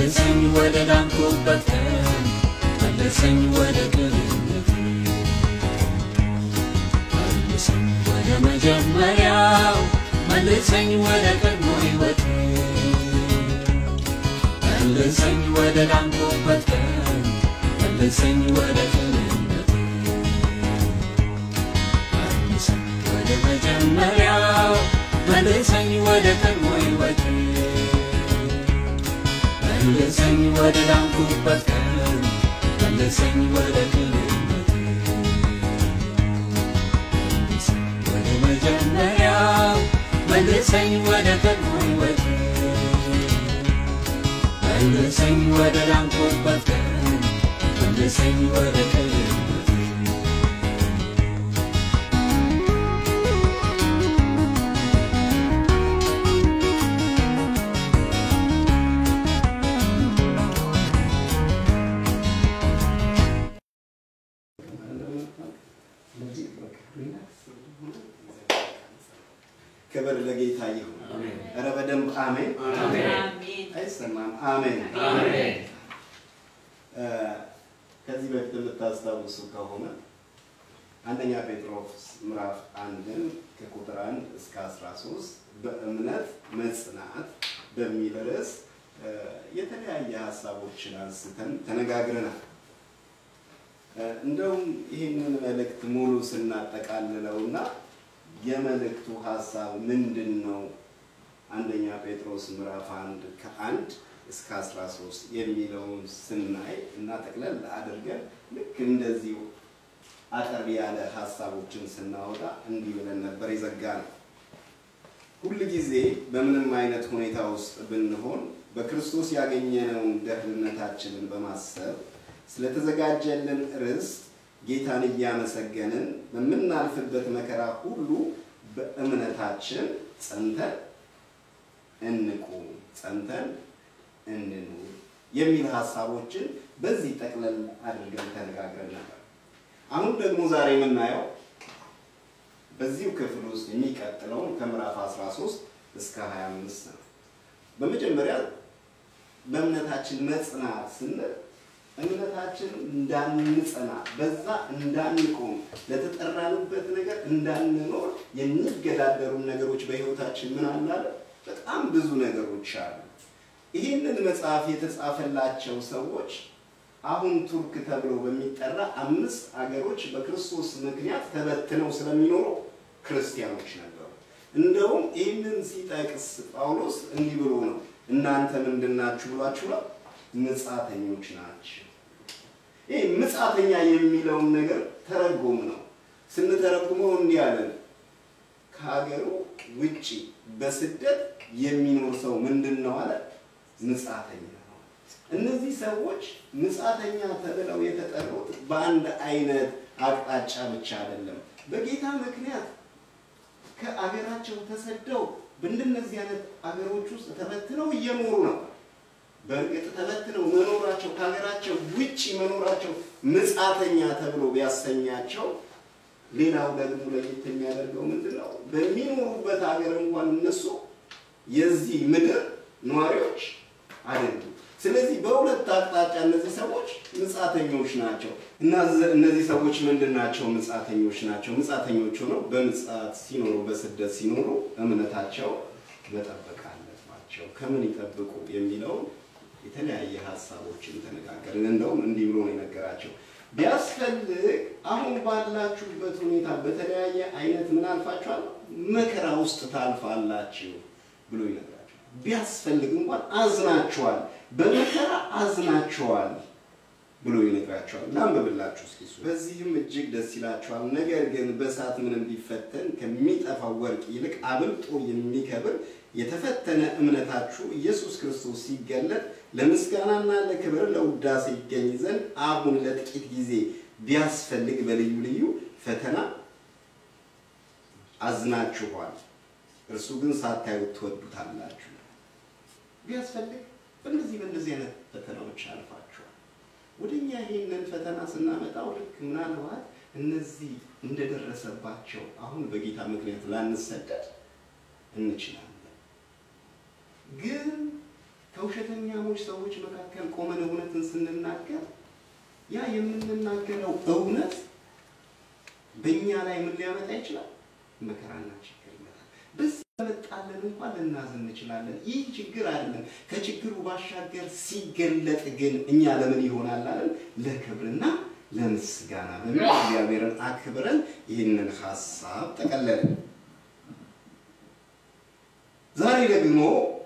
መልሰኝ ወደ ዳንኩበት ቀን መልሰኝ ወደ ቅንነት መልሰኝ ወደ መጀመሪያው መልሰኝ ወደ ቀድሞ ሕይወት መልሰኝ ወደ ዳንኩበት ቀን መልሰኝ ወደ ቅንነት መልሰኝ ወደ መጀመሪያው መልሰኝ ወደ ቀድሞ ሕይወት መልሰኝ ወደ ዳንኩበት ቀን መልሰኝ ወደ ቅንነት መልሰኝ ወደ መጀመሪያው መልሰኝ ወደ ቀድሞ ሕይወት መልሰኝ ወደ ዳንኩበት ቀን መልሰኝ ወደ ቅንነት ክብር ለጌታ ይሁን። ኧረ በደንብ አሜን። አይሰማም? አሜን። እ ከዚህ በፊት የምታስታውሱ ከሆነ አንደኛ ጴጥሮስ ምዕራፍ አንድን ከቁጥር አንድ እስከ 13 በእምነት መጽናት በሚል ርዕስ እ የተለያየ ሀሳቦችን አንስተን ተነጋግረናል። እ እንደውም ይህንን መልእክት ሙሉ ስናጠቃልለውና የመልእክቱ ሀሳብ ምንድን ነው? አንደኛ ጴጥሮስ ምዕራፍ አንድ ከአንድ እስከ 13 የሚለውን ስናይ እና ጠቅለል አድርገን ልክ እንደዚሁ አጠር ያለ ሀሳቦችን ስናወጣ እንዲህ ብለን ነበር የዘጋ ነው። ሁል ጊዜ በምንም አይነት ሁኔታ ውስጥ ብንሆን በክርስቶስ ያገኘነውን ደህንነታችንን በማሰብ ስለተዘጋጀልን ርስት ጌታን እያመሰገንን በምናልፍበት መከራ ሁሉ በእምነታችን ጸንተን እንቁም፣ ጸንተን እንኑር የሚል ሀሳቦችን በዚህ ጠቅለል አድርገን ተነጋግረን ነበር። አሁን ደግሞ ዛሬ የምናየው በዚሁ ክፍል ውስጥ የሚቀጥለውን ከምዕራፍ 13 እስከ 25 ነው። በመጀመሪያ በእምነታችን መጽናት ስንል እምነታችን እንዳንጸና በዛ እንዳንቆም ለተጠራንበት ነገር እንዳንኖር የሚገዳደሩ ነገሮች በሕይወታችን ምን አላለ? በጣም ብዙ ነገሮች አሉ። ይህንን መጽሐፍ የተጻፈላቸው ሰዎች አሁን ቱርክ ተብሎ በሚጠራ አምስት አገሮች በክርስቶስ ምክንያት ተበትነው ስለሚኖሩ ክርስቲያኖች ነበሩ። እንደውም ይህንን ሲጠቅስ ጳውሎስ እንዲህ ብሎ ነው፣ እናንተ ምንድናችሁ ብሏችሁ ነው? ምጻተኞች ናቸው። ይህ ምጻተኛ የሚለውን ነገር ተረጎም ነው። ስንተረጉመው እንዲህ አለን፣ ከሀገሩ ውጪ በስደት የሚኖር ሰው ምንድን ነው አለ? ምጻተኛ ነው። እነዚህ ሰዎች ምጻተኛ ተብለው የተጠሩት በአንድ አይነት አቅጣጫ ብቻ አይደለም። በጌታ ምክንያት ከአገራቸው ተሰደው በእንደነዚህ አይነት አገሮች ውስጥ ተበትነው እየኖሩ ነው። በእርግጥ ተበትነው መኖራቸው ከሀገራቸው ውጭ መኖራቸው ምጻተኛ ተብሎ ቢያሰኛቸው፣ ሌላው ደግሞ ለየት የሚያደርገው ምንድን ነው? በሚኖሩበት ሀገር እንኳን እነሱ የዚህ ምድር ነዋሪዎች አይደሉም። ስለዚህ በሁለት አቅጣጫ እነዚህ ሰዎች ምጻተኞች ናቸው እና እነዚህ ሰዎች ምንድን ናቸው? ምጻተኞች ናቸው። ምጻተኞች ሆነው በምጽአት ሲኖሩ በስደት ሲኖሩ እምነታቸው መጠበቅ አለባቸው። ከምን ይጠብቁ የሚለውን የተለያየ ሀሳቦችን ተነጋገርን። እንደውም እንዲህ ብሎ ነው የነገራቸው። ቢያስፈልግ አሁን ባላችሁበት ሁኔታ በተለያየ አይነት ምን አልፋችኋል? መከራ ውስጥ ታልፋላችሁ ብሎ ይነግራቸዋል። ቢያስፈልግ እንኳን አዝናችኋል፣ በመከራ አዝናችኋል ብሎ ይነግራቸዋል። ላንብብላችሁ እስኪ እሱ። በዚህም እጅግ ደስ ይላችኋል። ነገር ግን በእሳት ምንም ቢፈተን ከሚጠፋው ወርቅ ይልቅ አብልጦ የሚከብር የተፈተነ እምነታችሁ ኢየሱስ ክርስቶስ ሲገለጥ ለምስጋናና ለክብር ለውዳሴ ይገኝ ዘንድ አሁን ለጥቂት ጊዜ ቢያስፈልግ በልዩ ልዩ ፈተና አዝናችኋል። እርሱ ግን ሳታዩት ትወዱታላችሁ። ቢያስፈልግ በእነዚህ በእነዚህ አይነት ፈተናዎች አልፋችኋል። ወደ እኛ ይህንን ፈተና ስናመጣው ልክ ምናልባት እነዚህ እንደደረሰባቸው አሁን በጌታ ምክንያት ላንሰደድ እንችላለን። ግን ከውሸተኛሞች ሰዎች መካከል ቆመን እውነትን ስንናገር ያ የምንናገረው እውነት በእኛ ላይ ምን ሊያመጣ ይችላል? መከራና ችግር ይመጣል። በዚህ በመጣለን እንኳን ልናዝን እንችላለን። ይህ ችግር አይደለም። ከችግሩ ባሻገር ሲገለጥ ግን እኛ ለምን ይሆናል አለን? ለክብርና ለምስጋና በሚል እግዚአብሔርን አክብረን ይህንን ሀሳብ ጠቀለልን። ዛሬ ደግሞ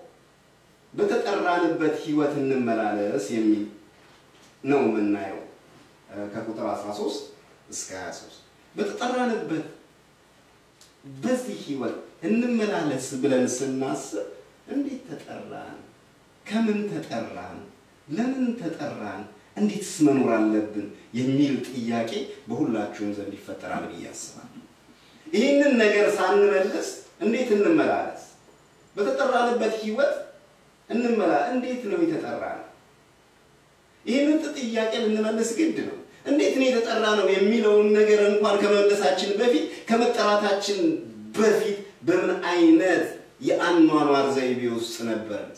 በተጠራንበት ህይወት እንመላለስ የሚል ነው የምናየው ከቁጥር 13 እስከ 23 በተጠራንበት በዚህ ህይወት እንመላለስ ብለን ስናስብ እንዴት ተጠራን? ከምን ተጠራን? ለምን ተጠራን? እንዴትስ መኖር አለብን? የሚል ጥያቄ በሁላችሁም ዘንድ ይፈጠራል ብዬ አስባለሁ። ይህንን ነገር ሳንመልስ እንዴት እንመላለስ? በተጠራንበት ህይወት እንመላ እንዴት ነው የተጠራነው? ይህንን ጥያቄ ልንመልስ ግድ ነው። እንዴት ነው የተጠራ ነው የሚለውን ነገር እንኳን ከመመለሳችን በፊት ከመጠራታችን በፊት በምን አይነት የአኗኗር ዘይቤ ውስጥ ነበርንስ?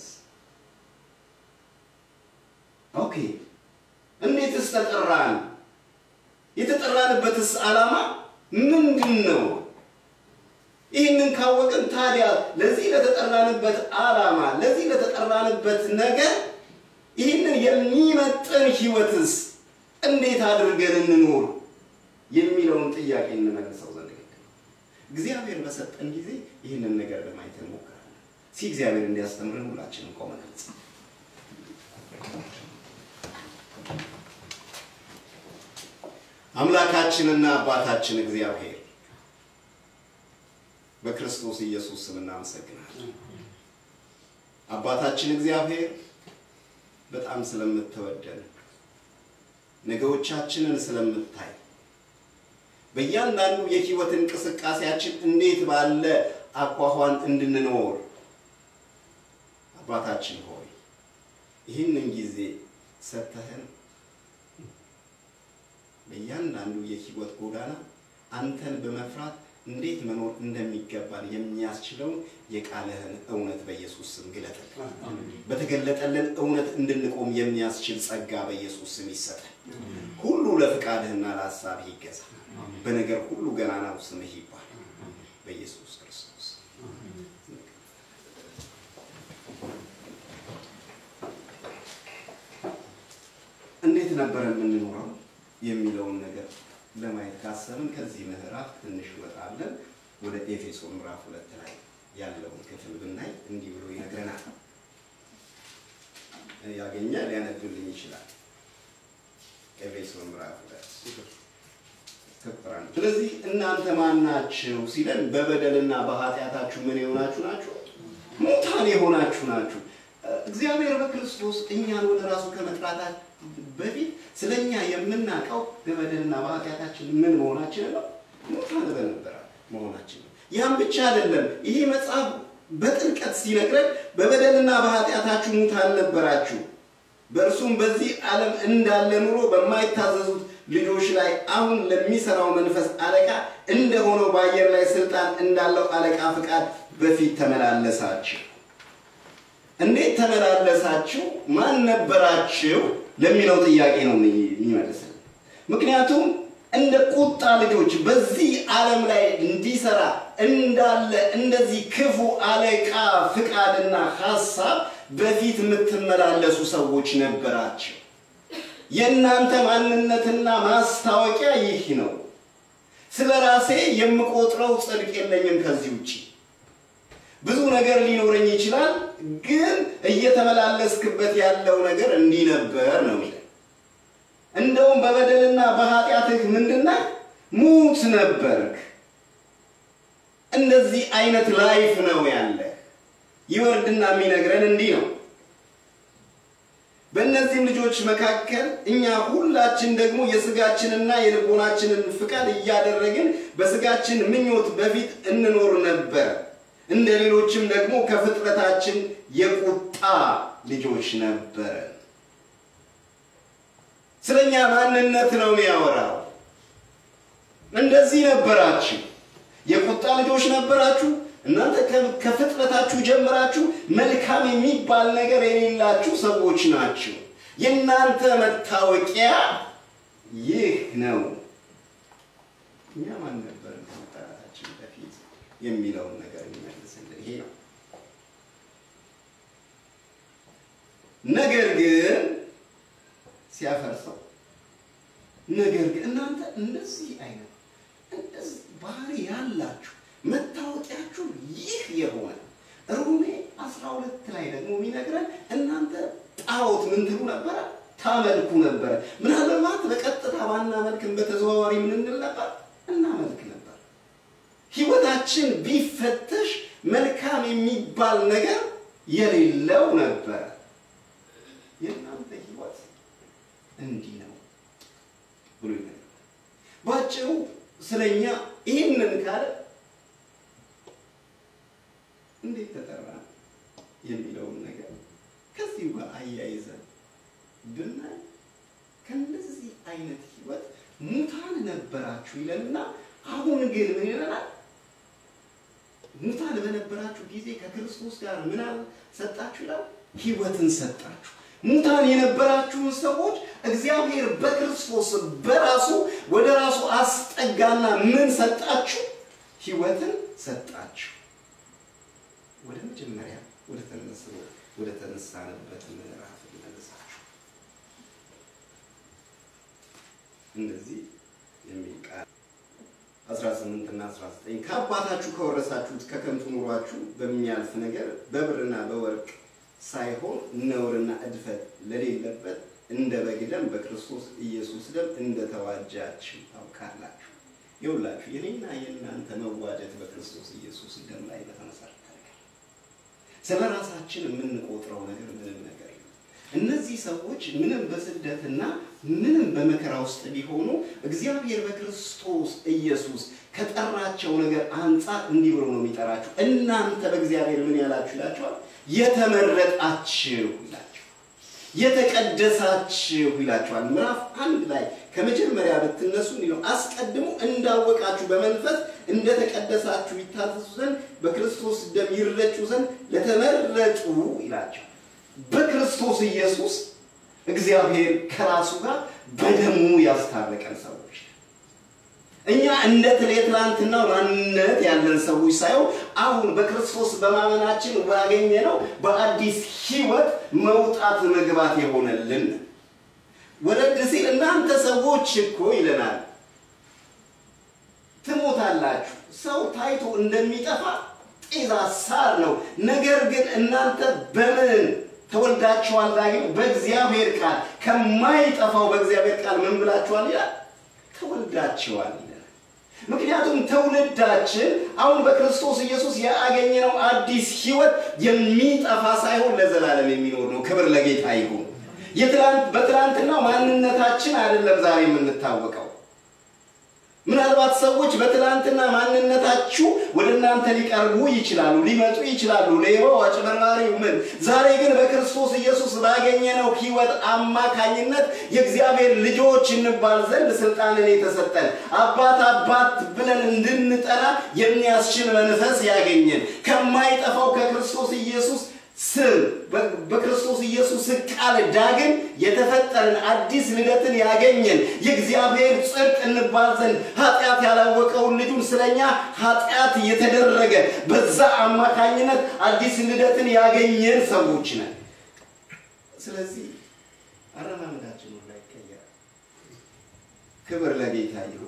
ኦኬ እንዴትስ ተጠራን? የተጠራንበትስ ዓላማ ምንድን ነው? ይህንን ካወቅን ታዲያ ለዚህ ለተጠራንበት ዓላማ ለዚህ ለተጠራንበት ነገር ይህንን የሚመጥን ህይወትስ እንዴት አድርገን እንኖር የሚለውን ጥያቄ እንመልሰው ዘንድ ግድ ነው። እግዚአብሔር በሰጠን ጊዜ ይህንን ነገር ለማየት እንሞክራለን። ሲ እግዚአብሔር እንዲያስተምረን ሁላችንም ቆመን እንጸልይ። አምላካችንና አባታችን እግዚአብሔር በክርስቶስ ኢየሱስ ስም እናመሰግናለን። አባታችን እግዚአብሔር በጣም ስለምትወደን ነገሮቻችንን ስለምታይ በእያንዳንዱ የህይወት እንቅስቃሴያችን እንዴት ባለ አኳኋን እንድንኖር አባታችን ሆይ ይህንን ጊዜ ሰጥተህን በእያንዳንዱ የህይወት ጎዳና አንተን በመፍራት እንዴት መኖር እንደሚገባን የሚያስችለውን የቃልህን እውነት በኢየሱስ ስም ግለጥልን። በተገለጠልን እውነት እንድንቆም የሚያስችል ጸጋ በኢየሱስ ስም ይሰጠን። ሁሉ ለፍቃድህና ለሀሳብህ ይገዛ። በነገር ሁሉ ገናናው ስምህ ይባል በኢየሱስ ክርስቶስ እንዴት ነበረ የምንኖረው የሚለውን ነገር ለማየት ካሰብን ከዚህ ምዕራፍ ትንሽ ወጣለን ወደ ኤፌሶን ምዕራፍ ሁለት ላይ ያለውን ክፍል ብናይ እንዲህ ብሎ ይነግረናል። ያገኘ ሊያነብልኝ ይችላል። ኤፌሶን ምዕራፍ ሁለት ቁጥር አንድ ስለዚህ እናንተ ማን ናችሁ ሲለን በበደልና በኃጢአታችሁ ምን የሆናችሁ ናችሁ? ሙታን የሆናችሁ ናችሁ። እግዚአብሔር በክርስቶስ እኛን ወደ ራሱ ከመጥራታችን በፊት ስለ እኛ የምናውቀው በበደልና በኃጢአታችን ምን መሆናችን ነው? ሙታን በነበረ መሆናችን ነው። ያም ብቻ አይደለም። ይህ መጽሐፍ በጥልቀት ሲነግረን በበደልና በኃጢአታችሁ ሙታን ነበራችሁ፣ በእርሱም በዚህ ዓለም እንዳለ ኑሮ በማይታዘዙት ልጆች ላይ አሁን ለሚሰራው መንፈስ አለቃ እንደሆነው በአየር ላይ ስልጣን እንዳለው አለቃ ፍቃድ በፊት ተመላለሳችሁ። እንዴት ተመላለሳችሁ? ማን ነበራችሁ ለሚለው ጥያቄ ነው የሚመልስልን። ምክንያቱም እንደ ቁጣ ልጆች በዚህ ዓለም ላይ እንዲሰራ እንዳለ እንደዚህ ክፉ አለቃ ፍቃድና ሀሳብ በፊት የምትመላለሱ ሰዎች ነበራቸው። የእናንተ ማንነትና ማስታወቂያ ይህ ነው። ስለ ራሴ የምቆጥረው ጽድቅ የለኝም ከዚህ ውጭ ብዙ ነገር ሊኖረኝ ይችላል፣ ግን እየተመላለስክበት ያለው ነገር እንዲህ ነበር ነው የሚለው። እንደውም በበደልና በኃጢአትህ ምንድነህ ሙት ነበርክ። እንደዚህ አይነት ላይፍ ነው ያለ። ይወርድና የሚነግረን እንዲህ ነው። በእነዚህም ልጆች መካከል እኛ ሁላችን ደግሞ የስጋችንና የልቦናችንን ፍቃድ እያደረግን በስጋችን ምኞት በፊት እንኖር ነበር። እንደ ሌሎችም ደግሞ ከፍጥረታችን የቁጣ ልጆች ነበረ። ስለኛ ማንነት ነው የሚያወራው። እንደዚህ ነበራችሁ፣ የቁጣ ልጆች ነበራችሁ። እናንተ ከ- ከፍጥረታችሁ ጀምራችሁ መልካም የሚባል ነገር የሌላችሁ ሰዎች ናችሁ። የእናንተ መታወቂያ ይህ ነው። እኛ ማን ነበር ከመጠራታችን በፊት የሚለውን ነገር የሚመልስልን ይሄ ነው። ነገር ግን ሲያፈርሰው ነገር ግን እናንተ እንደዚህ አይነት እንደዚህ ባህሪ ያላችሁ መታወቂያችሁ ይህ የሆነ ሮሜ 12 ላይ ደግሞ የሚነግረን እናንተ ጣዖት ምን ትሉ ነበረ? ታመልኩ ነበረ። ምናልባት በቀጥታ ባናመልክም በተዘዋዋሪ ምን እንል ነበር? እናመልክ ነበር። ህይወታችን ቢፈተሽ መልካም የሚባል ነገር የሌለው ነበረ። የእናንተ ህይወት እንዲህ ነው ብሎ ይነግረናል። ባጭሩ ስለኛ ይህንን ካለ እንዴት ተጠራ የሚለውን ነገር ከዚሁ ጋር አያይዘን ብናይ ከእንደዚህ አይነት ህይወት ሙታን ነበራችሁ ይለንና አሁን ግን ምን ይለናል? ሙታን በነበራችሁ ጊዜ ከክርስቶስ ጋር ምን ሰጣችሁ ይላል? ህይወትን ሰጣችሁ። ሙታን የነበራችሁን ሰዎች እግዚአብሔር በክርስቶስ በራሱ ወደ ራሱ አስጠጋና ምን ሰጣችሁ? ህይወትን ሰጣችሁ። ወደ መጀመሪያ ወደ ተነሳው ወደ ተነሳንበት ምዕራፍ ልመልሳችሁ። እንደዚህ የሚል ቃል 18 እና 19 ከአባታችሁ ከወረሳችሁት ከከንቱ ኑሯችሁ በሚያልፍ ነገር በብርና በወርቅ ሳይሆን ነውርና እድፈት ለሌለበት እንደ በግ ደም በክርስቶስ ኢየሱስ ደም እንደተዋጃችሁ ታውቃላችሁ። ይኸውላችሁ የኔና የእናንተ መዋጀት በክርስቶስ ኢየሱስ ደም ላይ በተመሰረተ ነገር ስለ ራሳችን የምንቆጥረው ነገር ምንም ነገር የለም። እነዚህ ሰዎች ምንም በስደትና ምንም በመከራ ውስጥ ቢሆኑ እግዚአብሔር በክርስቶስ ኢየሱስ ከጠራቸው ነገር አንጻር እንዲህ ብሎ ነው የሚጠራችሁ። እናንተ በእግዚአብሔር ምን ያላችሁ ይላችኋል? የተመረጣችሁ ይላችኋል። የተቀደሳችሁ ይላችኋል። ምዕራፍ አንድ ላይ ከመጀመሪያ ብትነሱ እንዲህ ነው፣ አስቀድሞ እንዳወቃችሁ በመንፈስ እንደተቀደሳችሁ ይታዘዙ ዘንድ በክርስቶስ ደም ይረጩ ዘንድ ለተመረጡ ይላቸዋል። በክርስቶስ ኢየሱስ እግዚአብሔር ከራሱ ጋር በደሙ ያስታረቀን ሰዎች እኛ እንደ የትላንትናው ማንነት ያለን ሰዎች ሳይሆን አሁን በክርስቶስ በማመናችን ባገኘነው በአዲስ ሕይወት መውጣት መግባት የሆነልን ወረድ ሲል እናንተ ሰዎች እኮ ይለናል ትሞታላችሁ። ሰው ታይቶ እንደሚጠፋ ጤዛ ሳር ነው። ነገር ግን እናንተ በምን ተወልዳችኋል? ዳግም በእግዚአብሔር ቃል ከማይጠፋው በእግዚአብሔር ቃል ምን ብላችኋል ይላል? ተወልዳችኋል ይላል። ምክንያቱም ትውልዳችን አሁን በክርስቶስ ኢየሱስ ያገኘነው አዲስ ሕይወት የሚጠፋ ሳይሆን ለዘላለም የሚኖር ነው። ክብር ለጌታ ይሁን። የትላንት በትላንትና ማንነታችን አይደለም ዛሬ የምንታወቀው። ምናልባት ሰዎች በትላንትና ማንነታችሁ ወደ እናንተ ሊቀርቡ ይችላሉ፣ ሊመጡ ይችላሉ፣ ሌባው፣ አጭበርባሪው ምን። ዛሬ ግን በክርስቶስ ኢየሱስ ባገኘነው ሕይወት አማካኝነት የእግዚአብሔር ልጆች እንባል ዘንድ ስልጣንን የተሰጠን አባት አባት ብለን እንድንጠራ የሚያስችል መንፈስ ያገኘን ከማይጠፋው ከክርስቶስ ኢየሱስ ስም በክርስቶስ ኢየሱስ ቃል ዳግም የተፈጠርን አዲስ ልደትን ያገኘን የእግዚአብሔር ጽድቅ እንባል ዘንድ ኃጢአት ያላወቀውን ልጁን ስለኛ ኃጢአት የተደረገ በዛ አማካኝነት አዲስ ልደትን ያገኘን ሰዎች ነን። ስለዚህ አረማመዳችን ሁላ ይቀየራል። ክብር ለጌታ ይሁን።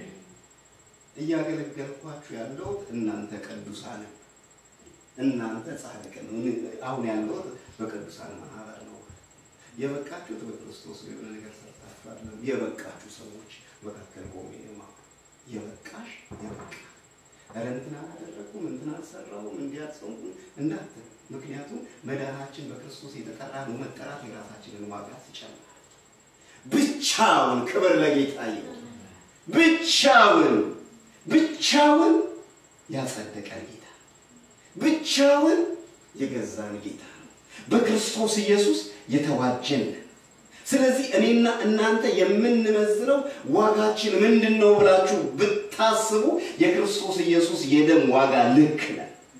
እያገለገልኳችሁ ያለው እናንተ ቅዱሳን እናንተ ጻድቅ ነው። አሁን ያለሁት በቅዱሳን ማህበር ነው። የበቃችሁት በክርስቶስ የሆነ ነገር ሰርታችሁ አይደለም። የበቃችሁ ሰዎች መካከል ቆሜ ነው። የበቃሽ የበቃ ኧረ እንትን አላደረኩም እንትን አልሰራሁም እንዲያጽንኩ እንዳትል። ምክንያቱም መዳናችን በክርስቶስ የተጠራ ነው። መጠራት የራሳችንን ዋጋ ይጨምራል። ብቻውን ክብር ለጌታ ይሁን። ብቻውን ብቻውን ያጸደቀን ጌታ ብቻውን የገዛን ጌታ ነው። በክርስቶስ ኢየሱስ የተዋጀን። ስለዚህ እኔና እናንተ የምንመዝነው ዋጋችን ምንድን ነው ብላችሁ ብታስቡ የክርስቶስ ኢየሱስ የደም ዋጋ ልክ ነን።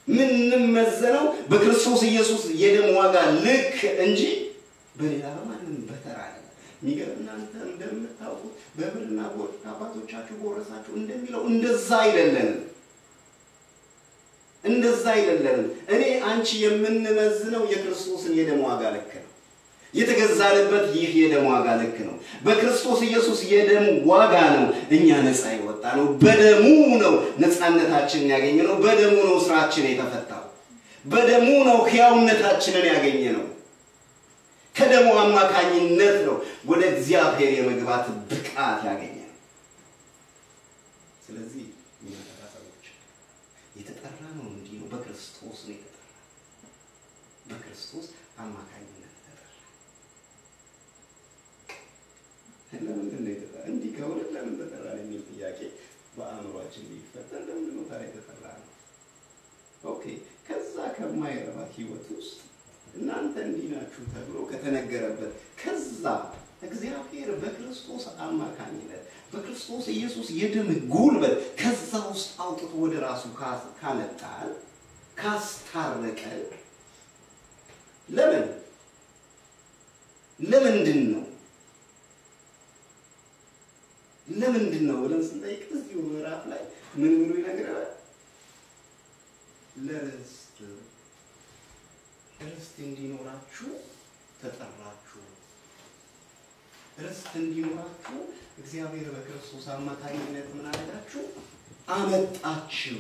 ምንመዘነው በክርስቶስ ኢየሱስ የደም ዋጋ ልክ እንጂ በሌላ በማንም በተራ አይደለም። የሚገርም እናንተ እንደምታውቁት በብርና በወርቅ አባቶቻችሁ በወረሳችሁ እንደሚለው እንደዛ አይደለንም። እንደዛ አይደለንም። እኔ አንቺ የምንመዝነው የክርስቶስን የደም ዋጋ ልክ ነው። የተገዛንበት ይህ የደም ዋጋ ልክ ነው። በክርስቶስ ኢየሱስ የደም ዋጋ ነው እኛ ነፃ የወጣ ነው። በደሙ ነው ነፃነታችንን ያገኘ ነው። በደሙ ነው ስራችን የተፈታው። በደሙ ነው ሕያውነታችንን ያገኘ ነው። ከደሙ አማካኝነት ነው ወደ እግዚአብሔር የመግባት ብቃት ያገኘ ነው። ስለዚህ እኛ ተራ ሰዎች የተጠራ ነው እንዲህ ነው። በክርስቶስ ነው የተጠራ በክርስቶስ አማካኝነት ተጠራ። ለምንድን ነው የተጠራ? እንዲህ ከሆነ ለምን ተጠራ የሚል ጥያቄ በአእምሯችን ሊፈጠር ለምንድን ነው ታዲያ የተጠራ ነው? ኦኬ ከዛ ከማይረባ ህይወት ውስጥ እናንተ እንዲህ ናችሁ ተብሎ ከተነገረበት ከዛ እግዚአብሔር በክርስቶስ አማካኝነት በክርስቶስ ኢየሱስ የደም ጉልበት ከዛ ውስጥ አውጥቶ ወደ ራሱ ካመጣል ካስታረቀን ለምን ለምንድን ነው ለምንድን ነው ብለን ስንጠይቅ እዚሁ ምዕራፍ ላይ ምን ብሎ ይነግረናል? ለርስት ርስት እንዲኖራችሁ ተጠራችሁ። ርስት እንዲኖራችሁ እግዚአብሔር በክርስቶስ አማካኝነት ምን አደረጋችሁ? አመጣችሁ።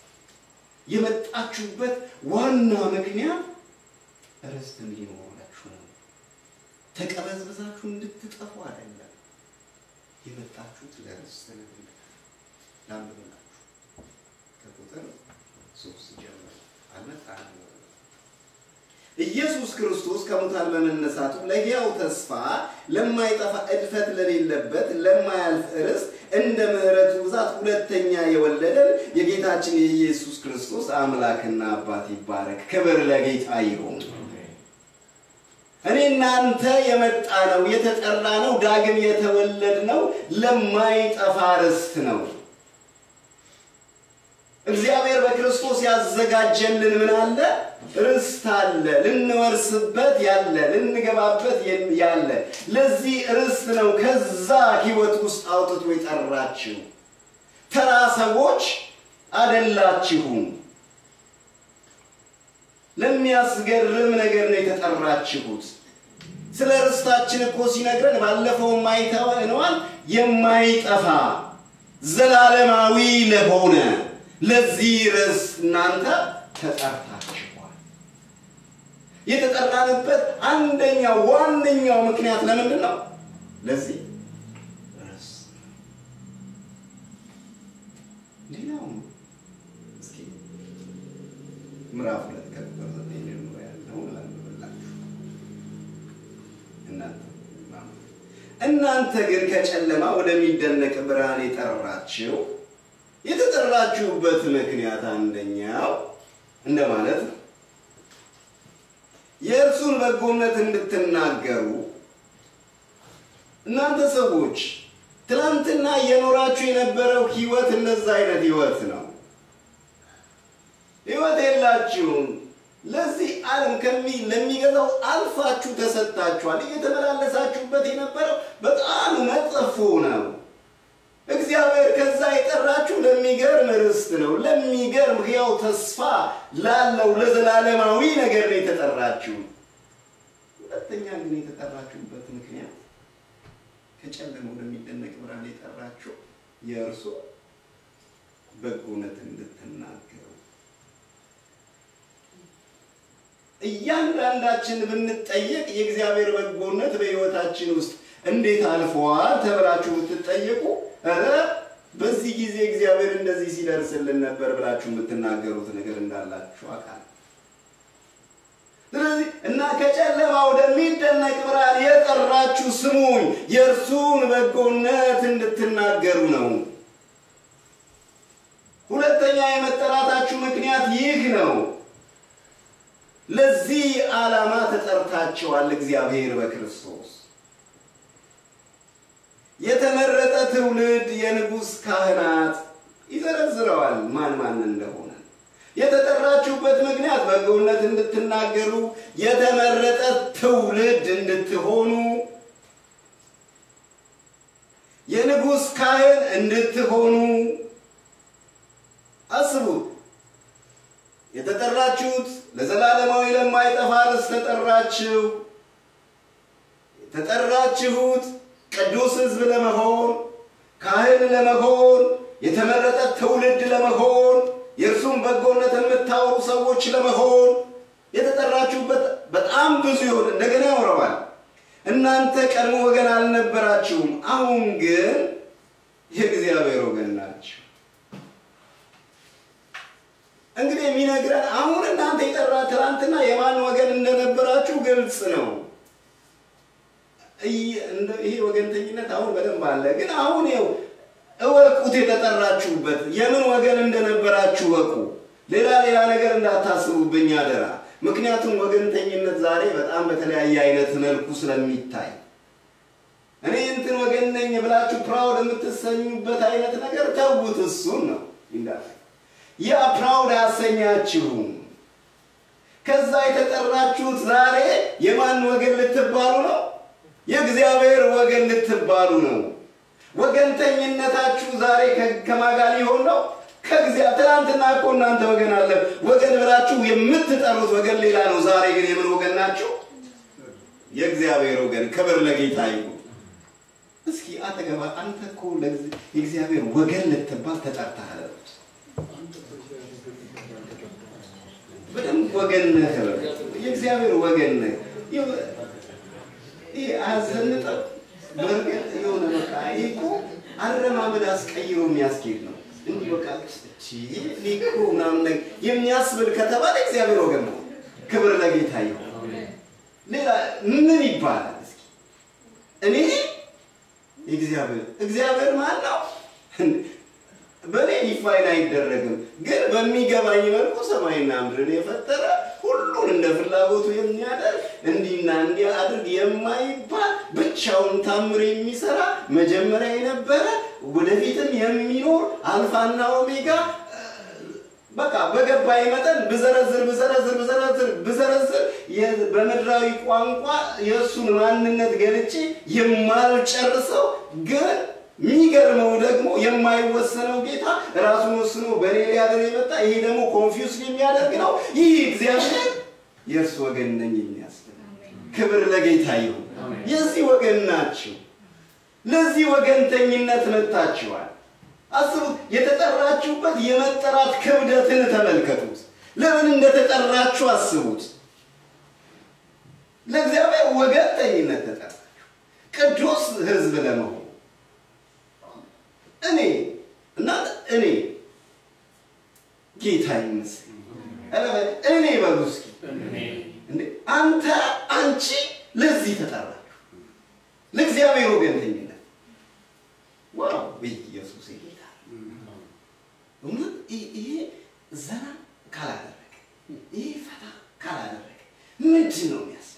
የመጣችሁበት ዋና ምክንያት ርስት እንዲኖራችሁ ነው። ተቀበዝብዛችሁ እንድትጠፉ አይደለም። የመጣችሁት ለርስት ነው። ላንብብላችሁ ከቁጥር ሶስት ጀምሮ አልመጣንም። ኢየሱስ ክርስቶስ ከሙታን በመነሳቱ ለሕያው ተስፋ ለማይጠፋ እድፈት ለሌለበት ለማያልፍ ርስት እንደ ምሕረቱ ብዛት ሁለተኛ የወለደን የጌታችን የኢየሱስ ክርስቶስ አምላክና አባት ይባረክ። ክብር ለጌታ ይሁን። እኔ እናንተ የመጣ ነው የተጠራ ነው ዳግም የተወለድ ነው ለማይጠፋ ርስት ነው። እግዚአብሔር በክርስቶስ ያዘጋጀልን ምን አለ? ርስት አለ። ልንወርስበት ያለ ልንገባበት ያለ ለዚህ ርስት ነው ከዛ ህይወት ውስጥ አውጥቶ የጠራችሁ። ተራ ሰዎች አደላችሁም። ለሚያስገርም ነገር ነው የተጠራችሁት። ስለ ርስታችን እኮ ሲነግረን ባለፈው አይተነዋል። የማይጠፋ ዘላለማዊ ለሆነ ለዚህ ርዕስ እናንተ ተጠርታችኋል። የተጠራንበት አንደኛው ዋነኛው ምክንያት ለምንድን ነው? ለዚህ ርዕስ። ሌላው እስኪ ምዕራፍ ሁለት ከቁጥር ዘጠኝ ጀምሮ ያለውን ላንብብላችሁ። እናንተ እናንተ ግን ከጨለማ ወደሚደነቅ ብርሃን የጠራችሁ የተጠራችሁበት ምክንያት አንደኛው እንደማለት ነው የእርሱን በጎነት እንድትናገሩ። እናንተ ሰዎች ትናንትና እየኖራችሁ የነበረው ህይወት እንደዛ አይነት ህይወት ነው። ህይወት የላችሁም። ለዚህ ዓለም ከሚ ለሚገዛው አልፋችሁ ተሰጥታችኋል። እየተመላለሳችሁበት የነበረው በጣም መጥፎ ነው። እግዚአብሔር ከዛ የጠራችሁ ለሚገርም ርስት ነው። ለሚገርም ሕያው ተስፋ ላለው ለዘላለማዊ ነገር ነው የተጠራችሁ። ሁለተኛ ግን የተጠራችሁበት ምክንያት ከጨለማ ወደሚደነቅ ብርሃን የጠራችሁ የእርሱ በጎነት እንድትናገሩ። እያንዳንዳችን ብንጠየቅ የእግዚአብሔር በጎነት በሕይወታችን ውስጥ እንዴት አልፈዋል ተብላችሁ ብትጠየቁ ኧረ በዚህ ጊዜ እግዚአብሔር እንደዚህ ሲደርስልን ነበር ብላችሁ የምትናገሩት ነገር እንዳላችሁ አውቃለሁ። ስለዚህ እና ከጨለማ ወደሚደነቅ ብርሃን የጠራችሁ ስሙኝ፣ የእርሱን በጎነት እንድትናገሩ ነው። ሁለተኛ የመጠራታችሁ ምክንያት ይህ ነው። ለዚህ ዓላማ ተጠርታችኋል። እግዚአብሔር በክርስቶስ የተመረጠ ትውልድ፣ የንጉሥ ካህናት ይዘረዝረዋል ማን ማን እንደሆነ። የተጠራችሁበት ምክንያት በጎነት እንድትናገሩ የተመረጠ ትውልድ እንድትሆኑ የንጉሥ ካህን እንድትሆኑ አስቡት። የተጠራችሁት ለዘላለማዊ ለማይጠፋ ርስት ተጠራችሁ። የተጠራችሁት ቅዱስ ሕዝብ ለመሆን ካህን ለመሆን የተመረጠ ትውልድ ለመሆን የእርሱም በጎነት የምታወሩ ሰዎች ለመሆን የተጠራችሁበት በጣም ብዙ ይሆን እንደገና ያወረዋል። እናንተ ቀድሞ ወገን አልነበራችሁም፣ አሁን ግን የእግዚአብሔር ወገን ናችሁ። እንግዲህ የሚነግረን አሁን እናንተ የጠራ ትናንትና የማን ወገን እንደነበራችሁ ግልጽ ነው። ይሄ ወገንተኝነት አሁን በደንብ አለ። ግን አሁን ይኸው እወቁት፣ የተጠራችሁበት የምን ወገን እንደነበራችሁ እወቁ። ሌላ ሌላ ነገር እንዳታስቡብኝ አደራ። ምክንያቱም ወገንተኝነት ዛሬ በጣም በተለያየ አይነት መልኩ ስለሚታይ እኔ እንትን ወገን ነኝ ብላችሁ ፕራውድ የምትሰኙበት አይነት ነገር ተውት። እሱን ነው እንዳለ ያ ፕራውድ አያሰኛችሁም። ከዛ የተጠራችሁት ዛሬ የማን ወገን ልትባሉ ነው? የእግዚአብሔር ወገን ልትባሉ ነው። ወገንተኝነታችሁ ዛሬ ከማጋ ሊሆን ነው? ከእግዚአብሔር። ትናንትና እኮ እናንተ ወገን አለ ወገን ብላችሁ የምትጠሩት ወገን ሌላ ነው። ዛሬ ግን የምን ወገን ናችሁ? የእግዚአብሔር ወገን። ክብር ለጌታ ይሁን። እስኪ አጠገባ አንተ እኮ የእግዚአብሔር ወገን ልትባል ተጠርተሃል። በደንብ ወገን ነህ። የእግዚአብሔር ወገን ነህ። ይህ አያዘንጠም። በእርግጥ የሆነ በቃ ይህ እኮ አረማመድ አስቀይሮ የሚያስኬድ ነው። እንዲህ በቃ እኔ እኮ ምናምን ነገር የሚያስብል ከተባለ እግዚአብሔር ወገን ነው። ክብር ለጌታ ይሁን። ሌላ ምን ይባላል? እስኪ እኔ እግዚአብሔር እግዚአብሔር ማን ነው? በእኔ ዲፋይን አይደረግም፣ ግን በሚገባኝ መልኩ ሰማይና ምድርን የፈጠረ ሁሉን እንደ ፍላጎቱ የሚያደርግ እንዲህና እንዲህ አድርግ የማይባል ብቻውን ታምር የሚሰራ መጀመሪያ የነበረ ወደፊትም የሚኖር አልፋና ኦሜጋ በቃ በገባኝ መጠን ብዘረዝር ብዘረዝር ብዘረዝር ብዘረዝር በምድራዊ ቋንቋ የእሱን ማንነት ገልጬ የማልጨርሰው ግን የሚገርመው ደግሞ የማይወሰነው ጌታ ራሱን ወስኖ በእኔ ሊያደር የመጣ ይሄ ደግሞ ኮንፊውስ የሚያደርግ ነው። ይህ እግዚአብሔር የእርሱ ወገን ነኝ የሚያስብል ክብር ለጌታ ይሁን። የዚህ ወገን ናችሁ። ለዚህ ወገንተኝነት መጥታችኋል። አስቡት። የተጠራችሁበት የመጠራት ክብደትን ተመልከቱት። ለምን እንደተጠራችሁ አስቡት። ለእግዚአብሔር ወገንተኝነት ተጠራችሁ፣ ቅዱስ ሕዝብ ለመሆን እኔ እናንተ እኔ ጌታ ይመስገን እኔ በሉ እስኪ እንዴ አንተ አንቺ ለዚህ ተጠራችሁ ለእግዚአብሔር ወገንተኝነት ዋው ኢየሱስ ጌታ እውነት ይሄ ዘና ካላደረገ ይሄ ፈታ ካላደረገ ምንድን ነው የሚያስብ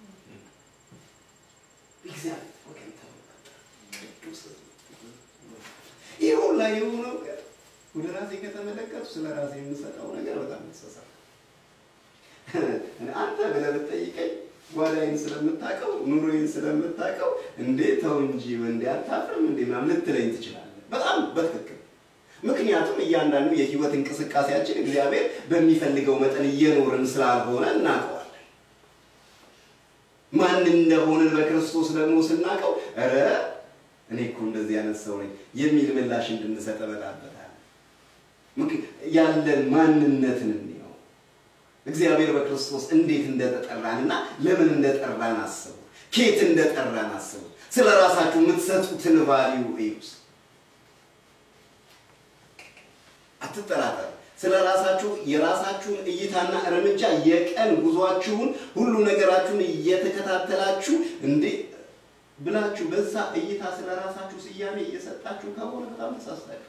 እግዚአብሔር ወገን ተብሎ ቅዱስ ይህ ሁላ የሆነው ግን ወደ ራሴ ከተመለከቱ ስለ ራሴ የምሰጠው ነገር በጣም ይሰሳል። አንተ ብለህ ብትጠይቀኝ ጓዳይን ስለምታውቀው ኑሮዬን ስለምታውቀው እንዴ ተው እንጂ እንዴ አታፍርም እንዴ ምናምን ልትለኝ ትችላለህ። በጣም በትክክል ምክንያቱም እያንዳንዱ የህይወት እንቅስቃሴያችን እግዚአብሔር በሚፈልገው መጠን እየኖርን ስላልሆነ እናውቀዋለን። ማን እንደሆንን በክርስቶስ ደግሞ ስናውቀው ኧረ እኔ እኮ እንደዚህ አይነት ሰው ነኝ የሚል ምላሽ እንድንሰጥ እመጣበታለሁ። ያለን ማንነትን እንየው። እግዚአብሔር በክርስቶስ እንዴት እንደተጠራንና ለምን እንደጠራን አስቡ። ኬት እንደጠራን አስቡ። ስለ ራሳችሁ የምትሰጡትን ቫሊዩ እዩስ። አትጠራጠሩ። ስለ ራሳችሁ የራሳችሁን እይታና እርምጃ የቀን ጉዟችሁን ሁሉ ነገራችሁን እየተከታተላችሁ እንዴ ብላችሁ በዛ እይታ ስለ ራሳችሁ ስያሜ እየሰጣችሁ ከሆነ በጣም ተሳስታችኋል።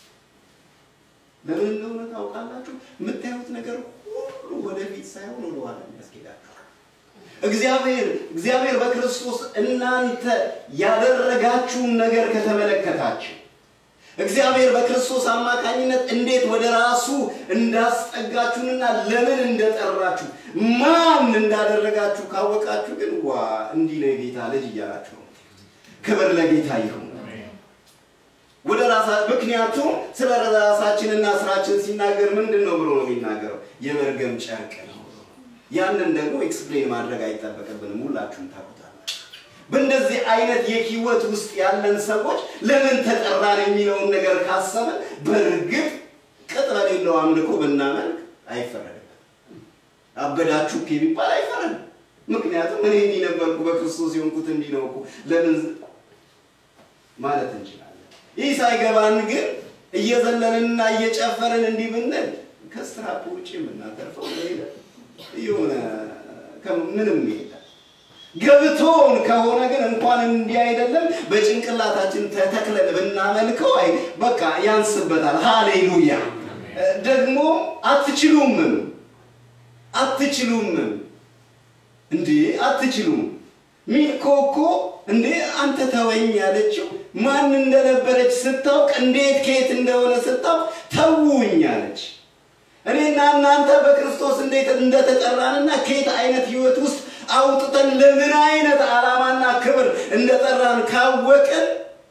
ለምን እንደሆነ ታውቃላችሁ? የምታዩት ነገር ሁሉ ወደፊት ሳይሆን ወደኋላ የሚያስኬዳችሁ እግዚአብሔር እግዚአብሔር በክርስቶስ እናንተ ያደረጋችሁን ነገር ከተመለከታችሁ እግዚአብሔር በክርስቶስ አማካኝነት እንዴት ወደ ራሱ እንዳስጠጋችሁንና ለምን እንደጠራችሁ ማን እንዳደረጋችሁ ካወቃችሁ ግን ዋ እንዲህ ነው የጌታ ልጅ እያላችሁ ነው። ክብር ለጌታ ይሁን። ወደ ራሳ ምክንያቱም ስለ ራሳችንና ስራችን ሲናገር ምንድን ነው ብሎ ነው የሚናገረው? የመርገም ጨርቅ ነው። ያንን ደግሞ ኤክስፕሌን ማድረግ አይጠበቅብንም። ሁላችሁም ታውቁታላችሁ። በእንደዚህ አይነት የህይወት ውስጥ ያለን ሰዎች ለምን ተጠራን የሚለውን ነገር ካሰብን በእርግጥ ቅጥ በሌለው አምልኮ ብናመልክ አይፈረድም። አበዳችሁ ቢባል አይፈረድም። ምክንያቱም እኔ እንዲህ ነበርኩ በክርስቶስ የሆንኩት እንዲህ ነው እኮ ለምን ማለት እንችላለን። ይህ ሳይገባን ግን እየዘለልንና እየጨፈርን እንዲህ ብንል ከስትራፕ ውጭ የምናተርፈው ሌለ የሆነ ምንም የለም። ገብቶን ከሆነ ግን እንኳን እንዲህ አይደለም በጭንቅላታችን ተተክለን ብናመልከው አይ በቃ ያንስበታል። ሃሌሉያ! ደግሞ አትችሉምም አትችሉምም እንዴ አትችሉም። ሚልኮ እኮ እንዴ አንተ ተወኝ ያለችው ማን እንደነበረች ስታውቅ እንዴት ከየት እንደሆነ ስታውቅ ተውኝ አለች። እኔና እናንተ በክርስቶስ እንዴት እንደተጠራንና ከየት አይነት ህይወት ውስጥ አውጥተን ለምን አይነት ዓላማና ክብር እንደጠራን ካወቅን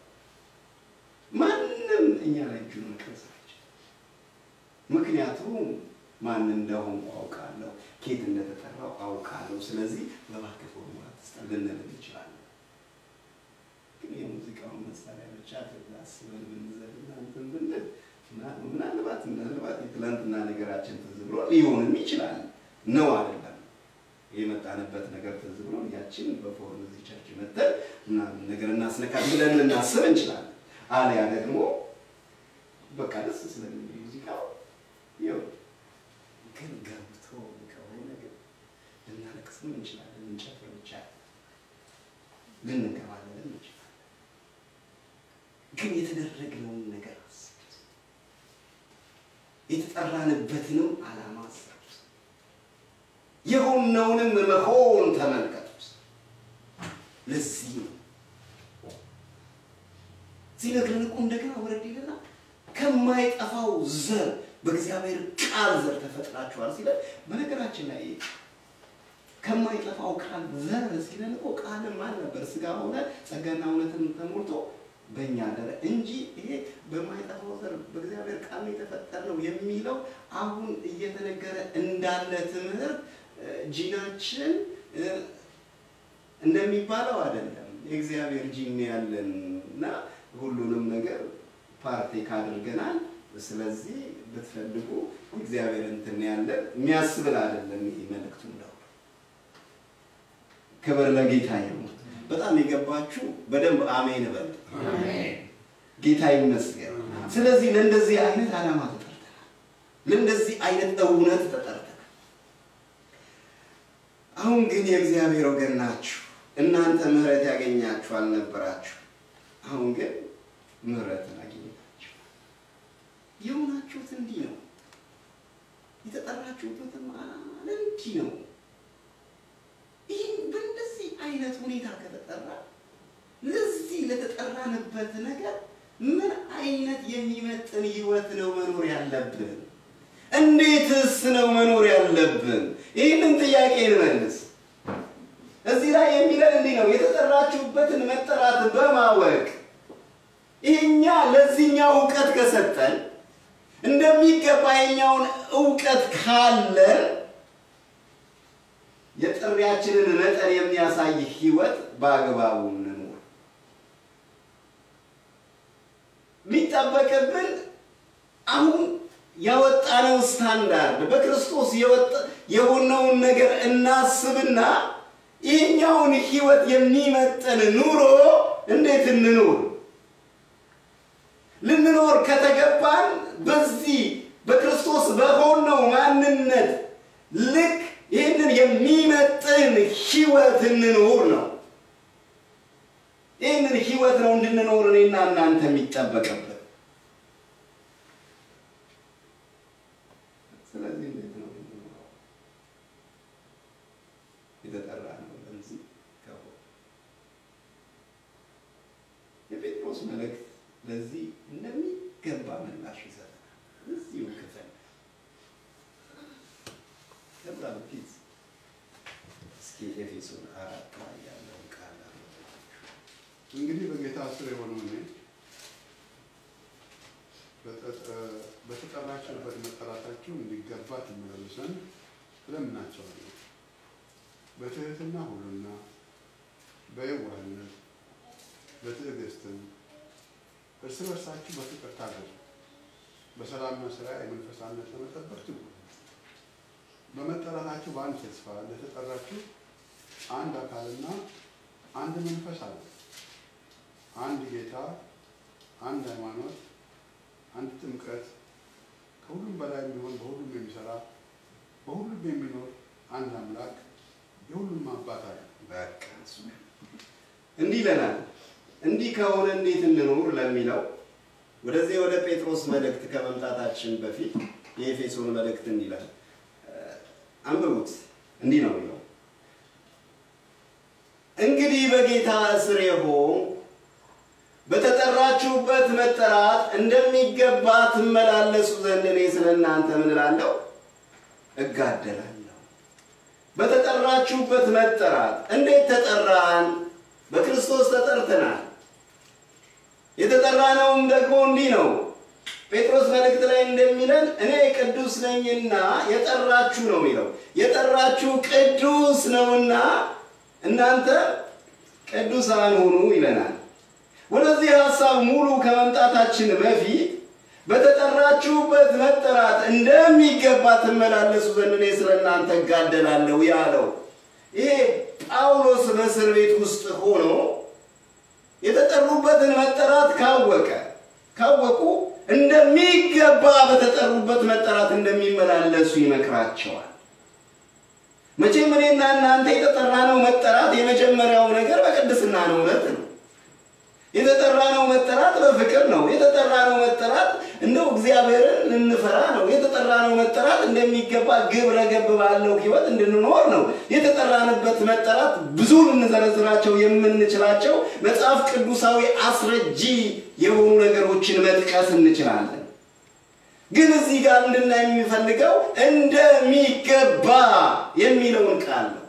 ማንም እኛ ላይ እጁን መቅረጽ አይችልም። ምክንያቱም ማን እንደሆንኩ አውቃለሁ፣ ከየት እንደተጠራው አውቃለሁ። ስለዚህ በባክህ ፎርሙላ ትስጠን ልንል እንችላለን። ግን የሙዚቃውን መሳሪያ ብቻ አስበን ብንዘልና እንትን ብንል ምናልባት ምናልባት የትላንትና ነገራችን ትዝ ብሎ ሊሆንም ይችላል። ነው አይደለም የመጣንበት ነገር ትዝ ብሎ ያችን በፎርም እዚህ ቸርች መተን ምናምን ነገር እናስነካት ብለን ልናስብ እንችላለን። አሊያ ደግሞ በቃ ደስ ስለሚል ሙዚቃው ይኸው ግን ገብቶ ከሆነ ግን ልናለቅስም እንችላለን፣ ልንጨፍር ብቻ ልንገባለን እንችላለን። ግን የተደረግነውን ነገር አስቡት፣ የተጠራንበትንም ዓላማ አስቡት፣ የሆነውንም መሆን ተመልከቱት። ለዚህ ነው ሲነግረን እኮ እንደገና ወረድ ይልና ከማይጠፋው ዘር በእግዚአብሔር ቃል ዘር ተፈጥራችኋል ሲለን፣ በነገራችን ላይ ከማይጠፋው ቃል ዘር ሲለን እኮ ቃልም ማን ነበር? ስጋ ሆነ ጸጋና እውነትን ተሞልቶ በእኛ አደረ እንጂ ይሄ በማይጠፋው ዘር በእግዚአብሔር ቃል ነው የተፈጠርነው የሚለው አሁን እየተነገረ እንዳለ ትምህርት ጂናችን እንደሚባለው አይደለም። የእግዚአብሔር ጂን ያለን እና ሁሉንም ነገር ፓርቴክ አድርገናል። ስለዚህ ብትፈልጉ እግዚአብሔር እንትን ያለን የሚያስብል አይደለም። ይሄ መልእክቱ እንደው ክብር ለጌታ ይሁን። በጣም የገባችሁ በደንብ አሜን በል። ጌታ ይመስገን። ስለዚህ ለእንደዚህ አይነት ዓላማ ተጠርተናል። ለእንደዚህ አይነት እውነት ተጠርተናል። አሁን ግን የእግዚአብሔር ወገን ናችሁ። እናንተ ምሕረት ያገኛችሁ አልነበራችሁ። አሁን ግን ምሕረትን አግኝታችሁ የሆናችሁት እንዲህ ነው። የተጠራችሁበትም ዓላማ እንዲህ ነው። ይህን በእንደዚህ አይነት ሁኔታ ከተጠራ ለዚህ ለተጠራንበት ነገር ምን አይነት የሚመጥን ህይወት ነው መኖር ያለብን? እንዴትስ ነው መኖር ያለብን? ይህንን ጥያቄ እንመልስ። እዚህ ላይ የሚለን እንዲህ ነው፣ የተጠራችሁበትን መጠራት በማወቅ ይህኛ ለዚህኛው እውቀት ከሰጠን እንደሚገባ የኛውን እውቀት ካለን የጥሪያችንን መጠን የሚያሳይ ህይወት በአግባቡ እንኖር። የሚጠበቅብን አሁን ያወጣነው ስታንዳርድ በክርስቶስ የሆነውን ነገር እናስብና ይህኛውን ህይወት የሚመጥን ኑሮ እንዴት እንኖር? ልንኖር ከተገባን በዚህ በክርስቶስ በሆነው ማንነት ልክ ይህንን የሚመጥን ህይወት እንኖር ነው። ይህንን ህይወት ነው እንድንኖር እኔና እናንተ የሚጠበቅብን። ስለዚህ እንዴት ነው የምንኖረው? የተጠራ ነው ለዚህ ከሆነ የጴጥሮስ መልእክት ለዚህ እንደሚገባ የሚገባ ምላሽ ይሰጠናል። እዚሁ ክፍል ከዛ በፊት እስኪ ኤፌሶን አራት ላይ ያለውን ቃል አንብባችሁ እንግዲህ በጌታ ስር የሆነው እኔ በጠ- በተጠራችሁበት መጠራታችሁ እንዲገባ ትመላለሰን እለምናቸዋለሁ። በትህትና ሁሉና በየዋህነት በትዕግስትም እርስ በርሳችሁ በፍቅር ታገዙ። በሰላም መስሪያ የመንፈሳነት ለመጠበቅ ትጉ። በመጠራታችሁ በአንድ ተስፋ እንደተጠራችሁ አንድ አካልና አንድ መንፈስ አለ። አንድ ጌታ፣ አንድ ሃይማኖት፣ አንድ ጥምቀት፣ ከሁሉም በላይ የሚሆን በሁሉም የሚሰራ በሁሉም የሚኖር አንድ አምላክ የሁሉም አባት አለ። በቃ እሱ እንዲህ ይለናል። እንዲህ ከሆነ እንዴት እንኑር ለሚለው ወደዚህ ወደ ጴጥሮስ መልእክት ከመምጣታችን በፊት የኤፌሶን መልእክት እንዲህ ይላል። አንብቡት። እንዲህ ነው የሚለው እንግዲህ በጌታ እስር የሆንኩ በተጠራችሁበት መጠራት እንደሚገባ ትመላለሱ ዘንድ እኔ ስለ እናንተ ምን እላለሁ? እጋደላለሁ። በተጠራችሁበት መጠራት እንዴት ተጠራን? በክርስቶስ ተጠርተናል። የተጠራነውም ደግሞ እንዲህ ነው። ጴጥሮስ መልእክት ላይ እንደሚለን እኔ ቅዱስ ነኝና የጠራችሁ ነው የሚለው። የጠራችሁ ቅዱስ ነውና እናንተ ቅዱሳን ሁኑ ይለናል። ወደዚህ ሀሳብ ሙሉ ከመምጣታችን በፊት በተጠራችሁበት መጠራት እንደሚገባ ትመላለሱ ዘንድ እኔ ስለ እናንተ እጋደላለሁ ያለው ይሄ ጳውሎስ በእስር ቤት ውስጥ ሆኖ የተጠሩበትን መጠራት ካወቀ ካወቁ እንደሚገባ በተጠሩበት መጠራት እንደሚመላለሱ ይመክራቸዋል። መቼም እኔና እናንተ የተጠራነው መጠራት የመጀመሪያው ነገር በቅድስና ነው፣ እውነት ነው። የተጠራነው መጠራት በፍቅር ነው። የተጠራነው መጠራት እንደው እግዚአብሔርን እንፈራ ነው። የተጠራነው መጠራት እንደሚገባ ግብረ ገብ ባለው ሕይወት እንድንኖር ነው። የተጠራንበት መጠራት ብዙ ልንዘረዝራቸው የምንችላቸው መጽሐፍ ቅዱሳዊ አስረጂ የሆኑ ነገሮችን መጥቀስ እንችላለን። ግን እዚህ ጋር እንድናይ የሚፈልገው እንደሚገባ የሚለውን ቃል ነው።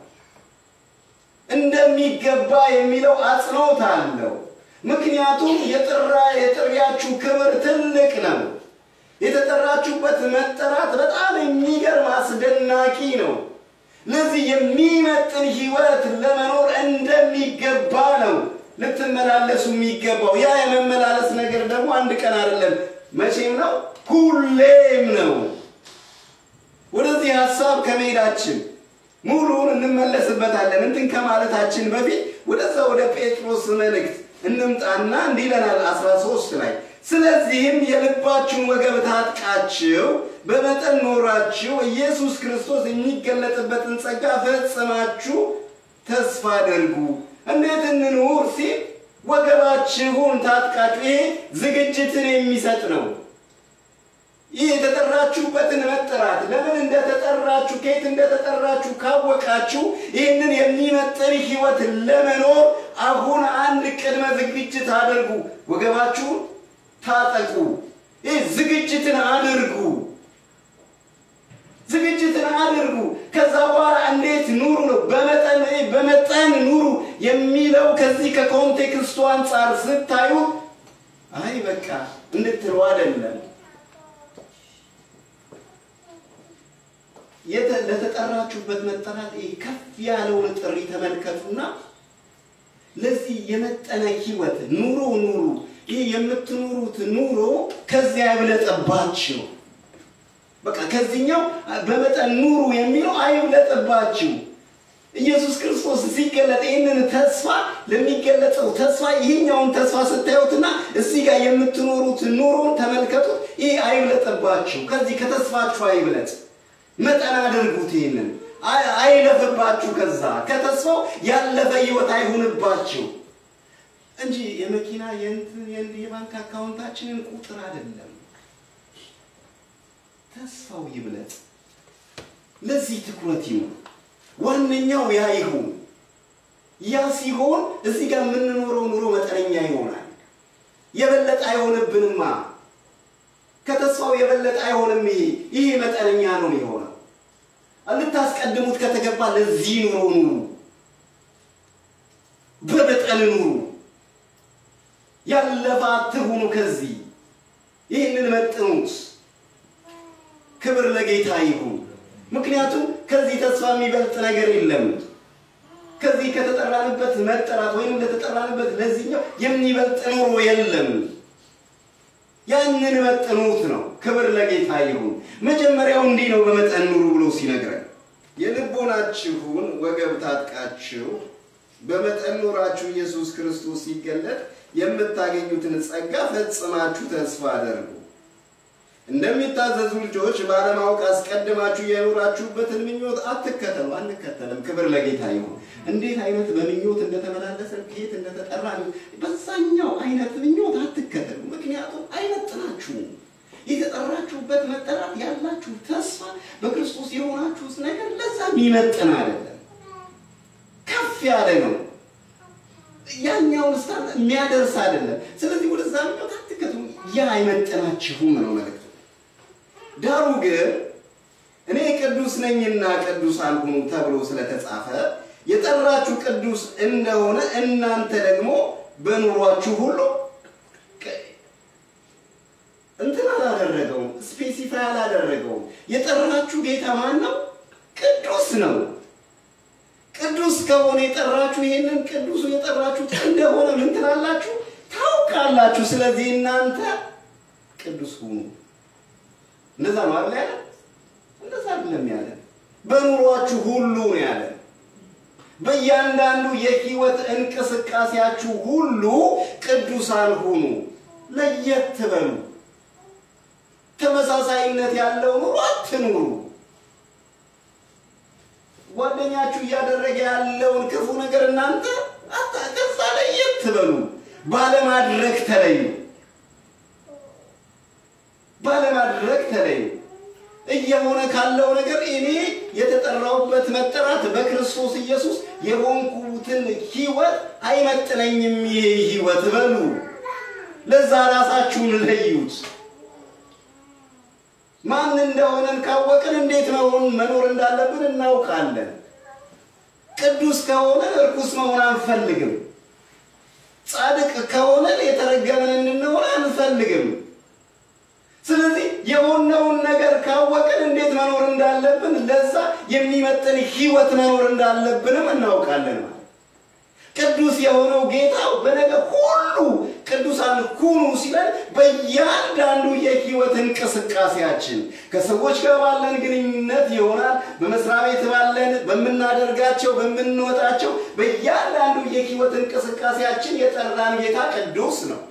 እንደሚገባ የሚለው አጽንኦት አለው። ምክንያቱም የጥራ የጥሪያችሁ ክብር ትልቅ ነው። የተጠራችሁበት መጠራት በጣም የሚገርም አስደናቂ ነው። ለዚህ የሚመጥን ህይወት ለመኖር እንደሚገባ ነው ልትመላለሱ የሚገባው። ያ የመመላለስ ነገር ደግሞ አንድ ቀን አይደለም፣ መቼም ነው፣ ሁሌም ነው። ወደዚህ ሀሳብ ከመሄዳችን ሙሉውን እንመለስበታለን። እንትን ከማለታችን በፊት ወደዛ ወደ ጴጥሮስ መልእክት እንምጣና እንዲህ ይለናል 13 ላይ ስለዚህም የልባችሁን ወገብ ታጥቃችሁ በመጠን ኖራችሁ ኢየሱስ ክርስቶስ የሚገለጥበትን ጸጋ ፈጽማችሁ ተስፋ አድርጉ። እንዴት እንኑር ሲል ወገባችሁን ታጥቃችሁ፣ ይሄ ዝግጅትን የሚሰጥ ነው። ይህ የተጠራችሁበትን መጠራት ለምን እንደተጠራችሁ ከየት እንደተጠራችሁ ካወቃችሁ ይህንን የሚመጥን ህይወት ለመኖር አሁን አንድ ቅድመ ዝግጅት አድርጉ። ወገባችሁን ታጠቁ። ይህ ዝግጅትን አድርጉ። ዝግጅትን አድርጉ። ከዛ በኋላ እንዴት ኑሩ ነው። በመጠን በመጠን ኑሩ የሚለው ከዚህ ከኮንቴክስቱ አንጻር ስታዩ አይ በቃ እንድትሉ አይደለም። ለተጠራችሁበት መጠራት ከፍ ያለውን ጥሪ ተመልከቱና ለዚህ የመጠነ ህይወት ኑሮ ኑሩ። ይህ የምትኑሩት ኑሮ ከዚያ አይብለጠባችሁ። በቃ ከዚህኛው በመጠን ኑሩ የሚለው አይብለጥባችሁ። ኢየሱስ ክርስቶስ ሲገለጥ ይህንን ተስፋ ለሚገለጸው ተስፋ ይህኛውን ተስፋ ስታዩትና እዚህ ጋር የምትኖሩት ኑሮን ተመልከቱት። ይህ አይብለጥባችሁ። ከዚህ ከተስፋችሁ አይብለጥ። መጠን አድርጉት። ይህንን አይለፍባችሁ። ከዛ ከተስፋው ያለፈ ህይወት አይሁንባችሁ እንጂ የመኪና የእንትን የባንክ አካውንታችንን ቁጥር አይደለም። ተስፋው ይብለጥ። ለዚህ ትኩረት ይሁን። ዋነኛው ያ ይሁን። ያ ሲሆን እዚህ ጋር የምንኖረው ኑሮ መጠነኛ ይሆናል። የበለጠ አይሆንብንማ። ከተስፋው የበለጠ አይሆንም። ይሄ ይሄ መጠነኛ ነው የሆነው። ልታስቀድሙት ከተገባ ለዚህ ኑሮ ኑሩ፣ በመጠን ኑሩ። ያለፈ አትሁኑ። ከዚህ ይህንን መጥኑት። ክብር ለጌታ ይሁን። ምክንያቱም ከዚህ ተስፋ የሚበልጥ ነገር የለም። ከዚህ ከተጠራንበት መጠራት ወይም ለተጠራንበት ለዚህኛው የሚበልጥ ኑሮ የለም። ያንን መጥኑት ነው። ክብር ለጌታ ይሁን። መጀመሪያው እንዲህ ነው፣ በመጠን ኑሩ ብሎ ሲነግረን የልቦናችሁን ወገብ ታጥቃችሁ በመጠን ኑራችሁ ኢየሱስ ክርስቶስ ሲገለጥ የምታገኙትን ጸጋ ፈጽማችሁ ተስፋ አደርጉ። እንደሚታዘዙ ልጆች ባለማወቅ አስቀድማችሁ የኖራችሁበትን ምኞት አትከተሉ። አንከተልም። ክብር ለጌታ ይሁን። እንዴት አይነት በምኞት እንደተመላለሰን ከየት እንደተጠራ በዛኛው አይነት ምኞት አትከተሉ። ምክንያቱም አይመጥናችሁም። የተጠራችሁበት መጠራት ያላችሁ ተስፋ በክርስቶስ የሆናችሁት ነገር ለዛ የሚመጥን አይደለም፣ ከፍ ያለ ነው። ያኛውን ስታን የሚያደርስ አይደለም። ስለዚህ ወደዛ ምኞት አትከተሉ። ያ አይመጥናችሁም ነው መልእክቱ። ዳሩ ግን እኔ ቅዱስ ነኝና ቅዱሳን ሁኑ ተብሎ ስለተጻፈ የጠራችሁ ቅዱስ እንደሆነ እናንተ ደግሞ በኑሯችሁ ሁሉ እንትን አላደረገውም፣ ስፔሲፋይ አላደረገውም። የጠራችሁ ጌታ ማን ነው? ቅዱስ ነው። ቅዱስ ከሆነ የጠራችሁ ይሄንን ቅዱሱ የጠራችሁት እንደሆነ ምን ትላላችሁ? ታውቃላችሁ። ስለዚህ እናንተ ቅዱስ ሁኑ። እንደዛ ነው አይደል ያለ? እንደዛ አይደለም ያለ። በኑሯችሁ ሁሉ ነው ያለ። በእያንዳንዱ የህይወት እንቅስቃሴያችሁ ሁሉ ቅዱሳን ሁኑ። ለየት በሉ። ተመሳሳይነት ያለው ኑሮ አትኑሩ። ጓደኛችሁ እያደረገ ያለውን ክፉ ነገር እናንተ ከዛ ለየት በሉ። ባለማድረግ ተለዩ። ባለማድረግ ተለዩ። እየሆነ ካለው ነገር እኔ የተጠራሁበት መጠራት በክርስቶስ ኢየሱስ የሆንኩትን ህይወት አይመጥነኝም ይሄ ህይወት በሉ። ለዛ ራሳችሁን ለዩት። ማን እንደሆነን ካወቅን እንዴት መሆን መኖር እንዳለብን እናውቃለን። ቅዱስ ከሆነ እርኩስ መሆን አንፈልግም። ጻድቅ ከሆነ የተረገመን እንድንሆን አንፈልግም። ስለዚህ የሆነውን ነገር ካወቅን እንዴት መኖር እንዳለብን ለዛ የሚመጥን ህይወት መኖር እንዳለብንም እናውቃለን ማለት ቅዱስ የሆነው ጌታ በነገር ሁሉ ቅዱሳን ሁኑ ሲለን በእያንዳንዱ የህይወት እንቅስቃሴያችን ከሰዎች ጋር ባለን ግንኙነት ይሆናል። በመስሪያ ቤት ባለን በምናደርጋቸው በምንወጣቸው በእያንዳንዱ የህይወት እንቅስቃሴያችን የጠራን ጌታ ቅዱስ ነው።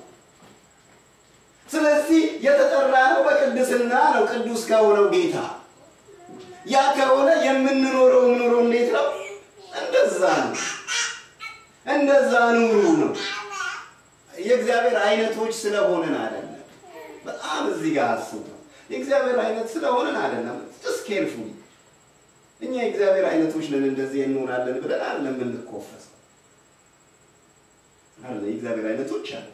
ስለዚህ የተጠራ ነው በቅድስና ነው። ቅዱስ ከሆነው ጌታ ያ ከሆነ የምንኖረው ኑሮ እንዴት ነው? እንደዛ ነው። እንደዛ ኑሩ ነው። የእግዚአብሔር አይነቶች ስለሆንን አይደለም። በጣም እዚህ ጋር አስቡ። የእግዚአብሔር አይነት ስለሆንን አይደለም። ጀስት ኬርፉሊ እኛ የእግዚአብሔር አይነቶች ነን እንደዚህ እንሆናለን ብለን አይደለም የምንኮፈሰው። አለ የእግዚአብሔር አይነቶች አይደለም።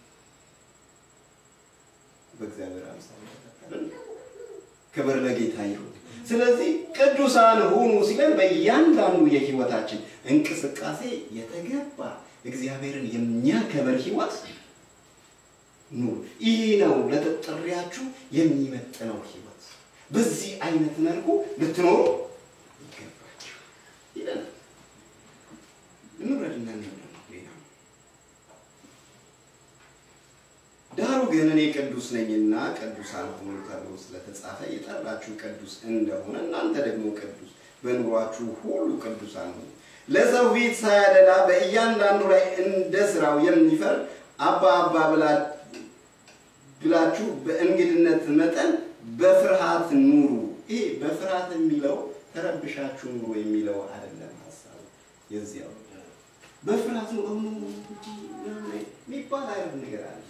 በእግዚአብሔር አምሳል ተፈጠርን። ክብር ለጌታ ይሁን። ስለዚህ ቅዱሳን ሁኑ ሲለን በእያንዳንዱ የህይወታችን እንቅስቃሴ የተገባ እግዚአብሔርን የሚያከብር ህይወት ኑሩ። ይህ ነው ለተጠሪያችሁ የሚመጥነው ህይወት። በዚህ አይነት መልኩ ልትኖሩ ይገባችሁ ይለናል። እንውረድና ሌላ ዳሩ ግን እኔ ቅዱስ ነኝና ቅዱሳን ሁኑ ተብሎ ስለተጻፈ የጠራችሁ ቅዱስ እንደሆነ እናንተ ደግሞ ቅዱስ በኑሯችሁ ሁሉ ቅዱሳን ሁኑ። ለሰው ፊት ሳያደላ በእያንዳንዱ ላይ እንደ ስራው የሚፈርድ አባ አባ ብላችሁ በእንግድነት መጠን በፍርሃት ኑሩ። ይሄ በፍርሃት የሚለው ተረብሻችሁ ኑሩ የሚለው አይደለም ሀሳቡ የዚያው በፍርሃት ነው የሚባል አይነት ነገር አለ።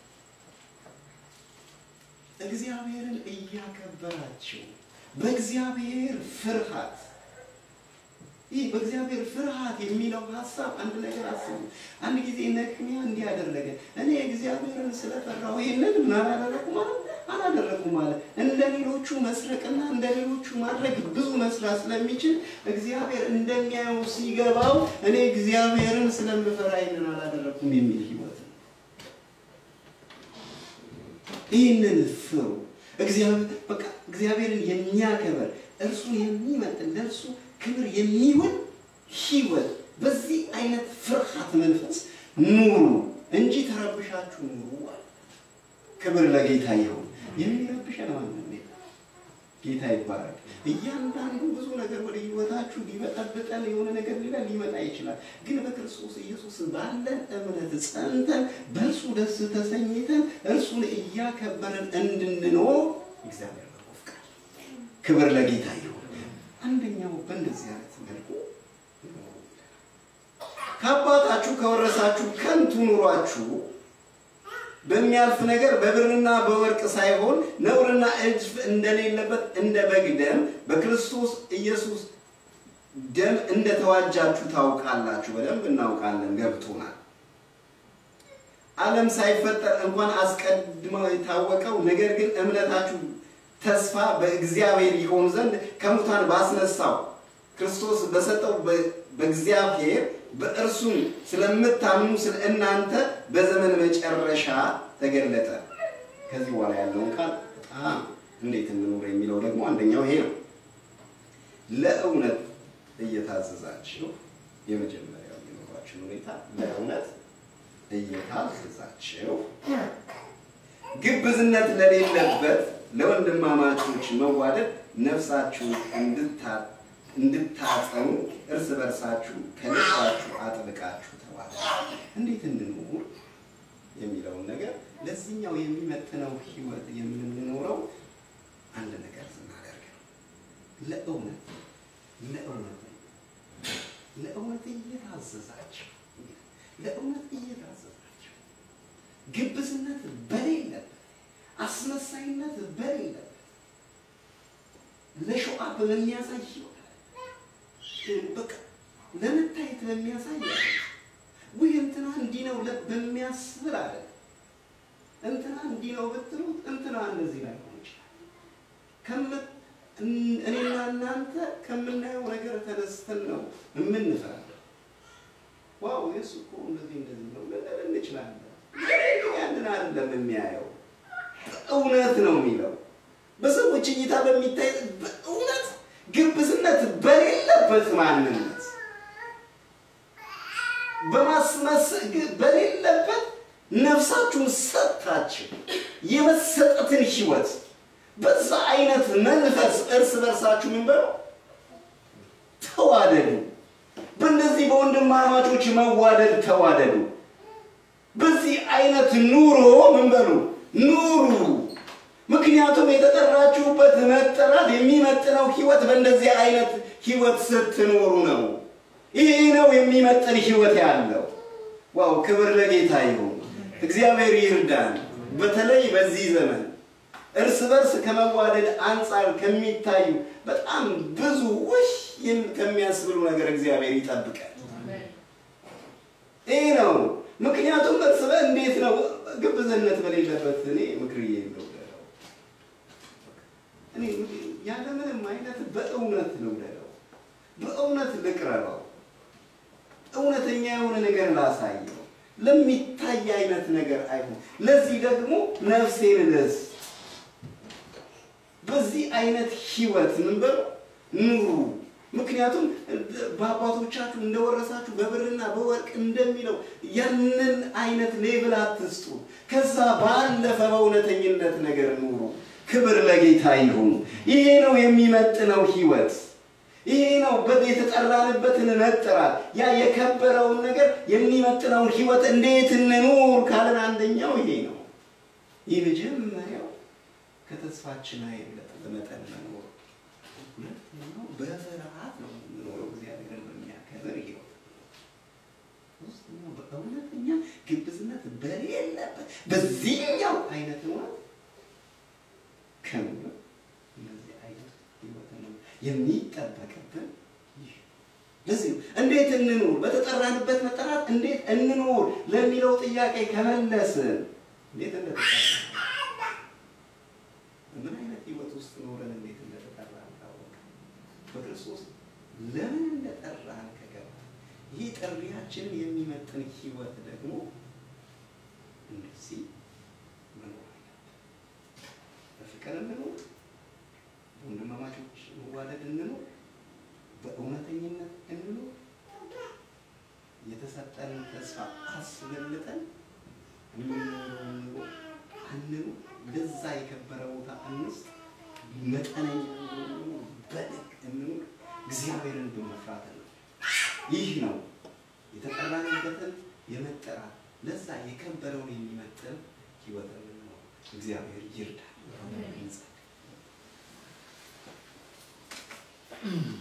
እግዚአብሔርን እያከበራችሁ በእግዚአብሔር ፍርሃት ይህ በእግዚአብሔር ፍርሃት የሚለው ሀሳብ አንድ ነገር አስቡ። አንድ ጊዜ ነህምያ እንዲህ አደረገ። እኔ እግዚአብሔርን ስለፈራሁ ይህንን ምን አላደረኩ ማለት ነው አላደረኩም አለ። እንደ ሌሎቹ መስረቅና እንደ ሌሎቹ ማድረግ ብዙ መስራት ስለሚችል እግዚአብሔር እንደሚያየው ሲገባው እኔ እግዚአብሔርን ስለምፈራ ይህንን አላደረኩም የሚል ህይወት ነው። ይህንን ፍሩ። እግዚአብሔር በቃ እግዚአብሔርን የሚያከብር እርሱን የሚመጥን ለእርሱ ክብር የሚውል ህይወት በዚህ አይነት ፍርሃት መንፈስ ኑሩ እንጂ ተረብሻችሁ ኑሩ አለ። ክብር ለጌታ ይሁን። የሚረብሸን ማንም የለም። ጌታ ይባረክ። እያንዳንዱ ብዙ ነገር ወደ ህይወታችሁ ሊበጠብጠን የሆነ ነገር ሌላ ሊመጣ ይችላል። ግን በክርስቶስ ኢየሱስ ባለን እምነት ጸንተን በእርሱ ደስ ተሰኝተን እርሱን እያከበረን እንድንኖር እግዚአብሔር በጎ ፈቃድ። ክብር ለጌታ ይሁን። አንደኛው በእንደዚህ አይነት መልኩ ከአባታችሁ ከወረሳችሁ ከንቱ ኑሯችሁ በሚያልፍ ነገር በብርና በወርቅ ሳይሆን ነውርና እድፍ እንደሌለበት እንደ በግ ደም በክርስቶስ ኢየሱስ ደም እንደተዋጃችሁ ታውቃላችሁ። በደንብ እናውቃለን፣ ገብቶናል። ዓለም ሳይፈጠር እንኳን አስቀድሞ የታወቀው ነገር ግን እምነታችሁ ተስፋ በእግዚአብሔር ይሆን ዘንድ ከሙታን ባስነሳው ክርስቶስ በሰጠው በእግዚአብሔር በእርሱም ስለምታምኑ ስለ እናንተ በዘመን መጨረሻ ተገለጠ። ከዚህ በኋላ ያለውን ቃል በጣም እንዴት እንኑር የሚለው ደግሞ አንደኛው ይሄ ነው። ለእውነት እየታዘዛችሁ የመጀመሪያው የኑሯችን ሁኔታ ለእውነት እየታዘዛችሁ ግብዝነት ለሌለበት ለወንድማማቾች መዋደድ ነፍሳችሁ እንድታ እንድታጸኑ እርስ በርሳችሁ ከልባችሁ አጥብቃችሁ ተዋደዱ። እንዴት እንኑር የሚለውን ነገር ለዚህኛው የሚመጥነው ህይወት የምንኖረው አንድ ነገር ስናደርግ ነው። ለእውነት ለእውነት ለእውነት እየታዘዛችሁ ለእውነት እየታዘዛችሁ ግብዝነት በሌለበት አስመሳይነት በሌለበት ለሸዋ በሚያሳይ ህይወት በቃ ለመታየት በሚያሳይ ውይ እንትና እንዲህ ነው በሚያስብል አለ እንትና እንዲህ ነው ብትሉት እንትና እንደዚህ ላይ ሆን ይችላል። እኔና እናንተ ከምናየው ነገር ተነስተን ነው የምንፈራው። ዋው የሱ እኮ እንደዚህ እንደዚህ ነው ልንል እንችላለን። ያንን አይደለም የሚያየው፣ እውነት ነው የሚለው በሰዎች እይታ በሚታይ በእውነት ግብዝነት በሌለበት ማንነት በማስመሰል በሌለበት ነፍሳችሁን ሰጥታችሁ የመሰጠትን ህይወት በዛ አይነት መንፈስ እርስ በርሳችሁ ምን በሉ ተዋደዱ። በእነዚህ በወንድማማቾች መዋደድ ተዋደዱ። በዚህ አይነት ኑሮ ምን በሉ ኑሩ። ምክንያቱም የተጠራችሁበት መጠራት የሚመጥነው ህይወት በእንደዚህ አይነት ህይወት ስትኖሩ ነው። ይሄ ነው የሚመጥን ህይወት ያለው። ዋው ክብር ለጌታ ይሁን። እግዚአብሔር ይርዳን። በተለይ በዚህ ዘመን እርስ በርስ ከመዋደድ አንጻር ከሚታዩ በጣም ብዙ ውሽ ከሚያስብሉ ነገር እግዚአብሔር ይጠብቃል። ይህ ነው። ምክንያቱም እርስ በ እንዴት ነው ግብዝነት በሌለበት እኔ ምክርዬ ልውደደው፣ እኔ ያለምንም አይነት በእውነት ልውደደው፣ በእውነት ልቅረበው፣ እውነተኛ የሆነ ነገር ላሳየው፣ ለሚታይ አይነት ነገር አይሆን። ለዚህ ደግሞ ነፍሴን ልስጥ። በዚህ አይነት ህይወት ምን በሉ ኑሩ። ምክንያቱም በአባቶቻችሁ እንደወረሳችሁ በብርና በወርቅ እንደሚለው ያንን አይነት ሌብል አትስጡ። ከዛ ባለፈ በእውነተኝነት ነገር ኑሩ። ክብር ለጌታ ይሁን። ይሄ ነው የሚመጥነው ህይወት። ይሄ ነው የተጠራንበትን መጠራት። ያ የከበረውን ነገር የሚመጥነውን ህይወት እንዴት እንኑር ካለን አንደኛው ይሄ ነው። ይህ መጀመሪያው ከተስፋችን አይበልጥ በመጠን መኖር። ሁለተኛው በፍርሃት ነው የምንኖረው እግዚአብሔርን በሚያከብር ህይወት። ሶስተኛው በእውነተኛ ግብዝነት በሌለበት በዚህኛው አይነት እውነት ከምር እንደዚህ አይነት ህይወት ነው የሚጠበቅብን። ለዚህ ነው እንዴት እንኑር፣ በተጠራንበት መጠራት እንዴት እንኑር ለሚለው ጥያቄ ከመለስን እንዴት እንደተጠራ ለምን እንደጠራን ከገባ ይህ ጥሪያችንን የሚመጥን ህይወት ደግሞ እንደዚህ መኖር አለብን። በፍቅር እንኖር፣ በወንድማማቾች መዋደድ እንኖር፣ በእውነተኝነት እንኖር። የተሰጠንን ተስፋ አስበልጠን የምንኖረውን ኑሮ አንኑ። ለዛ የከበረ ቦታ እንስጥ። መጠነኛ እንኑር፣ በልክ እንኑር። እግዚአብሔርን በመፍራት ነው። ይህ ነው የተጠራንበትን የመጠራት ለዛ የከበረውን የሚመጥን ህይወት ነው። እግዚአብሔር ይርዳል። እንጸልይ።